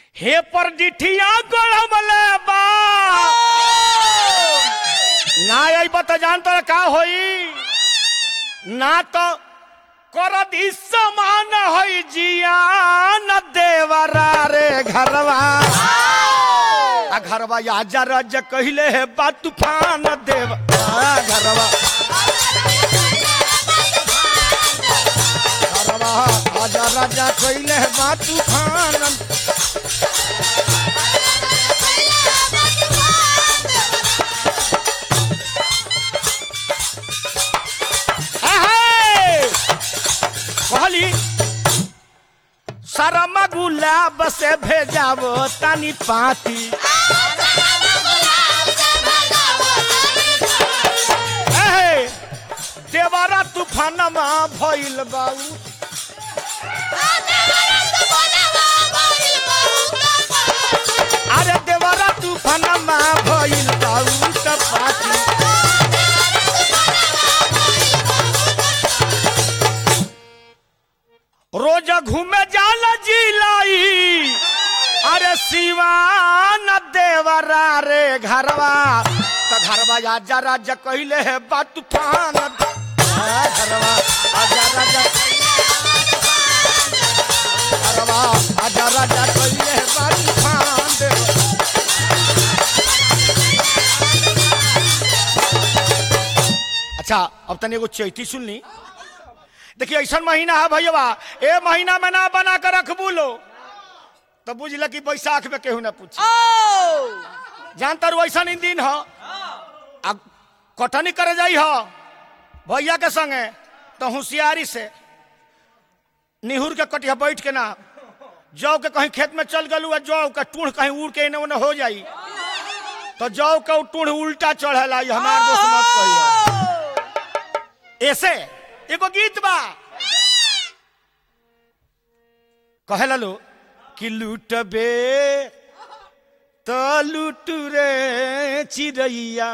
हे पर डिठिया गड़मले बा ना अइब त जान तर का होई ना तो करत ही समान होई जिया न देवरा रे घरवा आ घरवा आजा रज कहिले है बा तूफान देव आ घरवा घरवा आजा राजा कहिले है बा तूफान आहे! कहली शरम गुलाब से भेजावो तनी पाती एहे, देवरा तूफानमा भइल बाऊ अरे देवरा तूफानमा भइल बाऊ त पाती रोज घूमे जाला जिलाई अरे शिवान देवरा रे घरवा त घरवा आजा राजा कहिले है बा तूफान आ, घरवा आजा राजा घरवा आजा राजा कहिले है बा तूफान देव अच्छा अब तनी एगो चैती सुन ली देखिए ऐसा महीना है भैया ए महीना में ना बना कर रखबू लो तो बुझल कि बैसाख में केहू ना पूछ जानता रू ऐसा नहीं दिन हो आ कटनी करे जाई हो भैया के संगे तो होशियारी से निहुर के कटिया बैठ के ना जौ के कहीं खेत में चल गलू आ जौ के टूढ़ कहीं उड़ के इन्हें उन्हें हो जाई तो जौ के टूढ़ उल्टा चढ़ेला ये हमार दोस्त मत कहिए ऐसे एगो गीत बा कहे लो कि लूटबे तो लूट रे चिड़ैया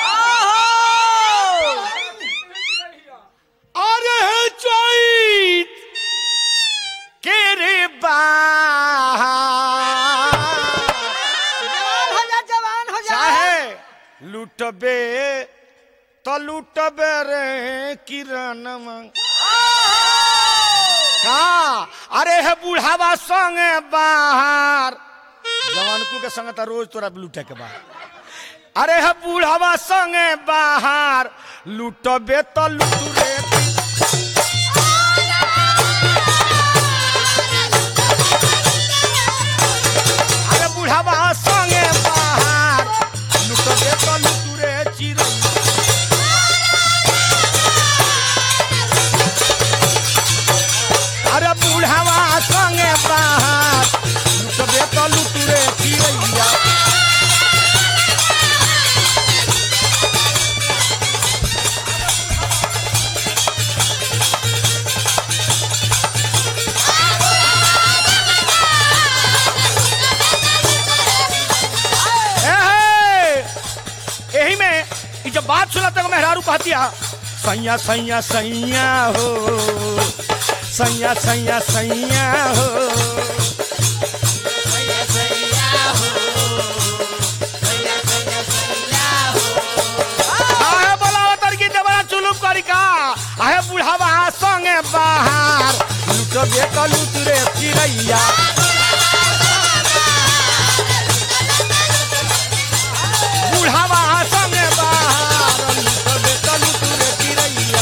अरे हे चैत के रे बा जवान हो जा चाहे लूटबे तो लूटबे रे किरण का अरे है बुढ़ावा संगे बाहर जवानकू के संगे तो रोज तोरा लूटे के बा अरे है बुढ़ावा संगे बाहर लूटबे तो लूट रे अरे बुढ़ावा संगे बाहर लूटबे तो लूट रे चिड़ै अरे बुढ़ावा संगे बाहर लुटबे तो लुट रे चिड़ैया ए, हे, यही में ई जब बात सुना तक मेहरारू कहती है सैया सैया सैया हो सैया सैया सैया हो आहे बोलावा तड़की देवरा चुलुप करी का आहे बुढ़ावा संगे बाहर लूट दे तो लूट रे चिड़ैया बुढ़ावा संगे बाहर लूट दे तो लूट रे चिड़ैया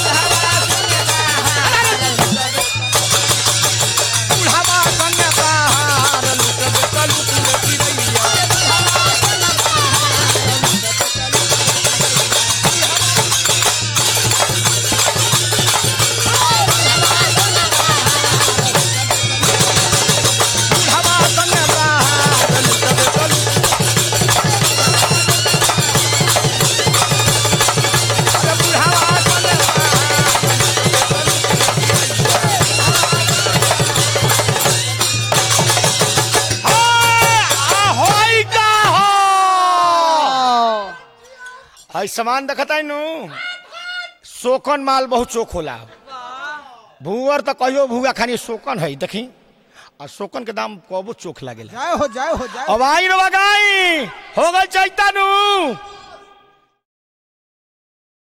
बुढ़ावा संगे बाहर लूट दे तो लूट रे चिड़ैया बुढ़ावा संगे बाहर लूट दे तो लूट अरे बुढ़ावा संगे बाहर होई का हो हई सामान देखता नु शोकन माल बहुत चोख होला भूअर तो कहियो भूआ खानी शोकन है देखी आ शोकन के दाम कबो चोख लागेला जाए हो जाए हो जाए अब आई रो गाई हो गल चैता नु